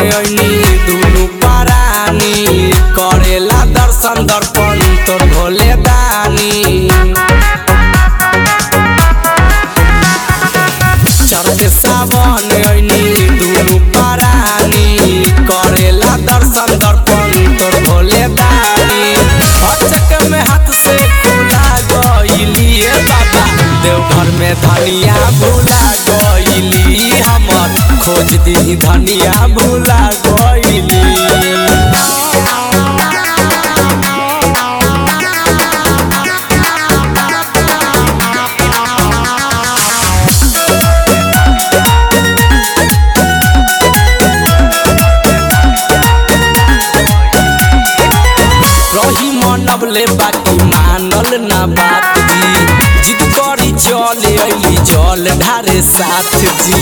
ऐनी दुनु परानी करेला दर्शन दर्पण तोर भोले दानी चढ़ते सावन ऐनी दुनु परानी करेला दर्शन दर्पण तोर भोले दानी हचक में हाथ से खुला गईली ए बाबा देवघर में धनिया भूला गईली हमर खोज दी धनिया भूला गईली रही मनबले बाकी मानल ना बात जी जिद करी चले अली जल ढारे साथ जी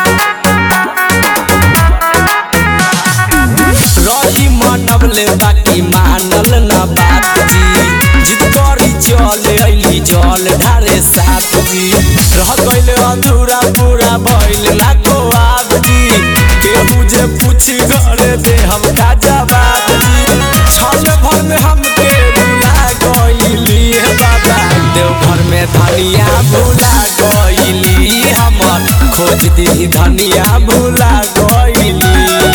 रही मनबले बाकी मानल ना बात जी जिद करी चले अली जल ढारे साथ जी रह गइल अधूरा पूरा भइल ना को आब जी केहू जे पूछ घरे दे हम का जवाब जी छल भर में हमके भुला गइली हे बाबा देवघर में धनिया भुला गइली हमर खोज दी धनिया भुला गइली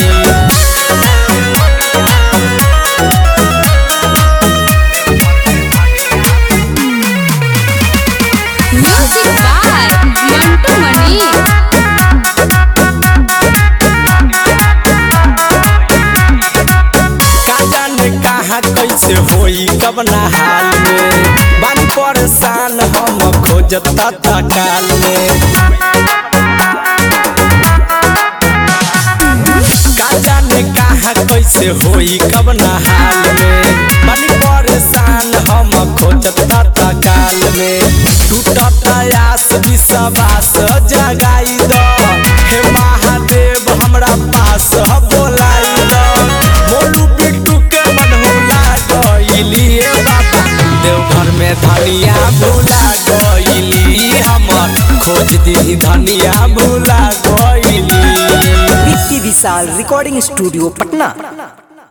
Music by Mantu Mani. का जाने कहाँ कैसे होई कबना हाल में बानी परेशान हम खोजता तकाल में का जाने कहाँ कैसे होई कबना हाल में बानी परेशान हम खोजता तकाल में टूटत आस विश्वास जगाई द हे महादेव हमरा पास बोलाई द मोलू बिट्टू के मनहुला गईली ए बाबा देवघर में धनिया भूला गईली हमर खोज दी धनिया भूला गईली विक्की विशाल रिकॉर्डिंग स्टूडियो पटना